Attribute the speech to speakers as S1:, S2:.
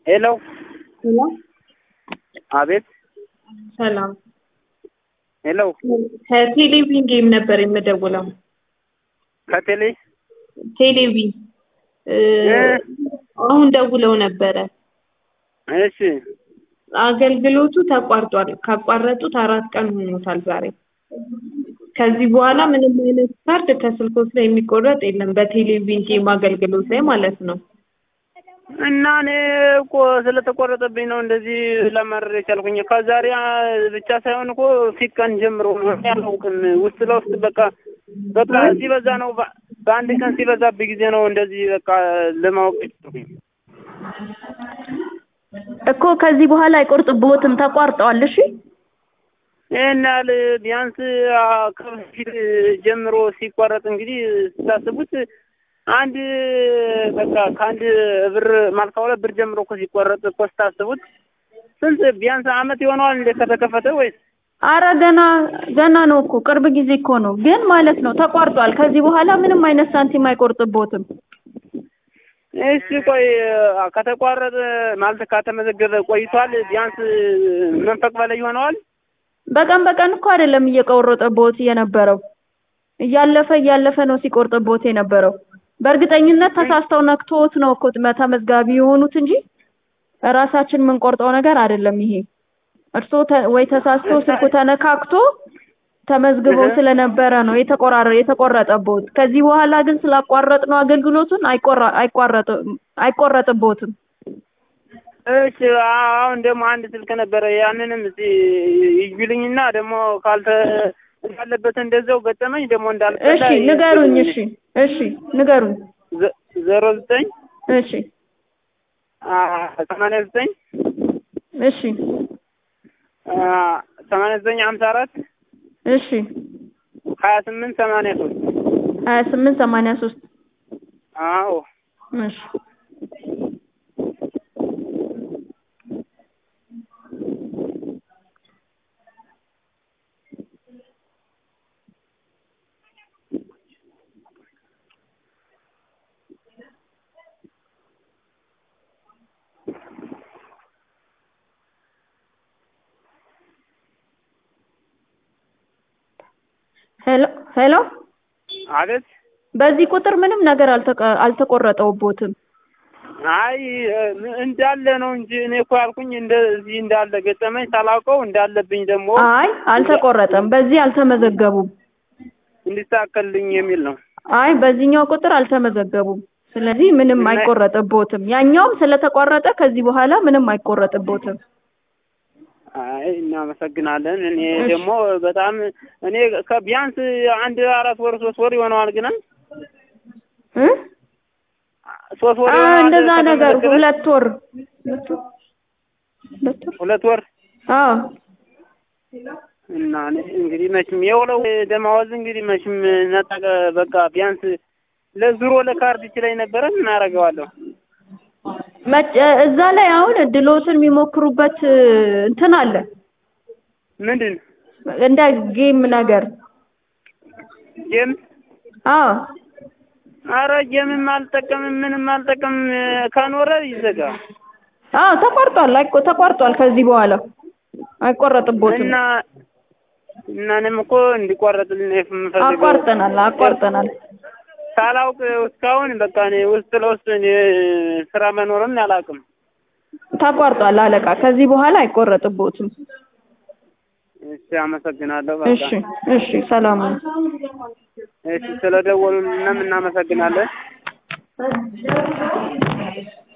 S1: ሄሎ
S2: ሄሎ
S1: አቤት
S2: ሰላም
S1: ሄሎ
S2: ከቴሌቪዥን ጌም ነበር የምደውለው።
S1: ከቴሌ
S2: ቴሌቪዥን እ አሁን ደውለው ነበረ።
S1: እሺ
S2: አገልግሎቱ ተቋርጧል። ካቋረጡት አራት ቀን ሆኖታል ዛሬ። ከዚህ በኋላ ምንም አይነት ካርድ ከስልኮት ላይ የሚቆረጥ የለም በቴሌቪዥን ጌም አገልግሎት ላይ ማለት ነው።
S1: እና እኔ እኮ ስለተቆረጠብኝ ነው እንደዚህ ለማድረግ የቻልኩኝ። ከዛሬ ብቻ ሳይሆን እኮ ፊት ቀን ጀምሮ ነው እኔ አላውቅም። ውስጥ ለውስጥ በቃ በቃ ሲበዛ ነው በ- በአንድ ቀን ሲበዛብኝ ጊዜ ነው እንደዚህ በቃ ለማወቅ የቻልኩኝ።
S3: እኮ ከዚህ በኋላ አይቆርጥብዎትም፣ ተቋርጠዋል። እሺ
S1: ይህን ያህል ቢያንስ አ፣ ከበፊት ጀምሮ ሲቋረጥ እንግዲህ ስታስቡት አንድ በቃ ከአንድ ብር ማለት ከሁለት ብር ጀምሮ እኮ ሲቆረጥ እኮ ስታስቡት ስንት ቢያንስ አመት ይሆነዋል እንደ ከተከፈተ ወይስ?
S3: አረ ገና ገና ነው እኮ ቅርብ ጊዜ እኮ ነው፣ ግን ማለት ነው ተቋርጧል። ከዚህ በኋላ ምንም አይነት ሳንቲም አይቆርጥብዎትም።
S1: እሺ ቆይ አ፣ ከተቋረጠ ማለት ከተመዘገበ ቆይቷል። ቢያንስ መንፈቅ በላይ ይሆነዋል።
S3: በቀን በቀን እኮ አይደለም እየቆረጠብዎት የነበረው፣ እያለፈ እያለፈ ነው ሲቆርጥብዎት የነበረው። በእርግጠኝነት ተሳስተው ነክቶት ነው እኮ ተመዝጋቢ የሆኑት እንጂ ራሳችን የምንቆርጠው ነገር አይደለም ይሄ። እርስዎ ተ- ወይ ተሳስቶ ስልኩ ተነካክቶ ተመዝግበው
S1: እህ።
S3: ስለነበረ ነው የተቆራረ የተቆረጠብዎት። ከዚህ በኋላ ግን ስላቋረጥ ነው አገልግሎቱን አይቆራ አይቋረጥም አይቆረጥብዎትም።
S1: እሺ አሁን ደግሞ አንድ ስልክ ነበረ። ያንንም እስኪ ይግቢልኝና ደግሞ ካልተ እንዳለበት እንደዛው ገጠመኝ ደግሞ እንዳልበላ
S3: እሺ ንገሩኝ። እሺ እሺ ንገሩኝ።
S1: ዘ- ዜሮ ዘጠኝ
S3: እሺ
S1: አ፣ ሰማንያ ዘጠኝ
S3: እሺ
S1: አ፣ ሰማንያ ዘጠኝ ሀምሳ አራት
S3: እሺ
S1: ሀያ ስምንት ሰማንያ ሶስት
S3: ሀያ ስምንት ሰማንያ ሶስት
S1: አዎ
S3: እሺ ሄሎ ሄሎ
S1: አቤት
S3: በዚህ ቁጥር ምንም ነገር አልተቀ- አልተቆረጠውቦትም።
S1: አይ እንዳለ ነው እንጂ እኔ እኮ ያልኩኝ እንደዚህ እንዳለ ገጠመኝ ሳላውቀው እንዳለብኝ ደግሞ
S3: አይ አልተቆረጠም። በዚህ አልተመዘገቡም።
S1: እንዲስተካከልልኝ የሚል ነው።
S3: አይ በዚህኛው ቁጥር አልተመዘገቡም። ስለዚህ ምንም
S1: እና-
S3: አይቆረጥቦትም። ያኛውም ስለተቆረጠ ከዚህ በኋላ ምንም አይቆረጥቦትም።
S1: አይ እናመሰግናለን። እኔ
S3: እሺ።
S1: ደግሞ በጣም እኔ ከቢያንስ አንድ አራት ወር ሶስት ወር ይሆነዋል ግን
S3: እ?
S1: ሶስት ወር
S3: አዎ
S1: ይሆነዋል
S3: እንደዛ ነገር
S1: ከተመዘገበ?
S3: ሁለት ወር ሁለት ወር ሁለት ወር
S1: ሁለት ወር
S3: አዎ
S1: እና እኔ እንግዲህ መቼም የውለው ደማወዝ እንግዲህ መቼም ነጠቀ በቃ ቢያንስ ለዙሮ ለካርድ ይችላል ነበረ እናደርገዋለሁ።
S3: መጭ እዛ ላይ አሁን እድሎትን የሚሞክሩበት እ, እንትን አለ
S1: ምንድን
S3: እንደ ጌም ነገር
S1: ጌም?
S3: አዎ
S1: አረ ጌምም አልጠቀምም ምንም አልጠቀምም። ከኖረ ይዘጋ
S3: አዎ ተቋርጧል። አይቆ ተቋርጧል። ከዚህ በኋላ አይቆረጥቦትም።
S1: እና እና እኔም እኮ እንዲቋረጥልን የምፈልገው
S3: አቋርጠናል አቋርጠናል።
S1: ሳላውቅ እስካሁን በቃ እኔ ውስጥ ለውስጥ እኔ ስራ መኖርን አላውቅም።
S3: ተቋርጧል አለቃ። ከዚህ በኋላ አይቆረጥቦትም።
S1: እሺ አመሰግናለሁ። በቃ
S3: እሺ እሺ ሰላም ነው።
S1: እሺ ስለደወሉልንም እናመሰግናለን።